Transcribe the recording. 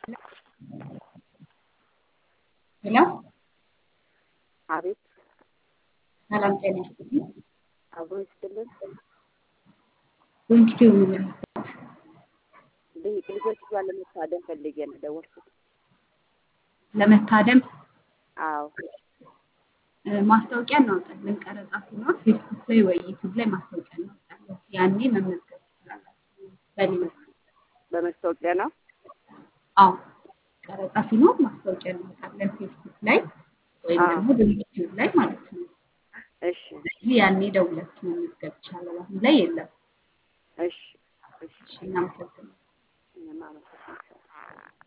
ሄሎ አቤት ሰላም ጤና ይስጥልኝ። አብሮ ይስጥልን። ዊንኪቲው ነው የምልበት ልጅ- ልጆች ጋር ለመታደም ፈልጌ ነው የደወልኩት። ለመታደም አዎ እ፣ ማስታወቂያ እናወጣለን። ቀረጻ ሲኖር ፌስቡክ ላይ ወይ ዩቲዩብ ላይ ማስታወቂያ እናወጣለን። ያኔ መመዝገብ ትችላላችሁ። በሊንክ በመስታወቂያ ነው። አዎ፣ ቀረጻ ሲኖር ማስታወቂያ እናወጣለን ፌስቡክ ላይ ወይም አዎ። ደግሞ በዩቲዩብ ላይ ማለት ነው። እሺ ስለዚህ ያኔ ደውላችሁ መመዝገብ ይቻላል። አሁን ላይ የለም። እሺ እሺ እሺ፣ እናመሰግናለን።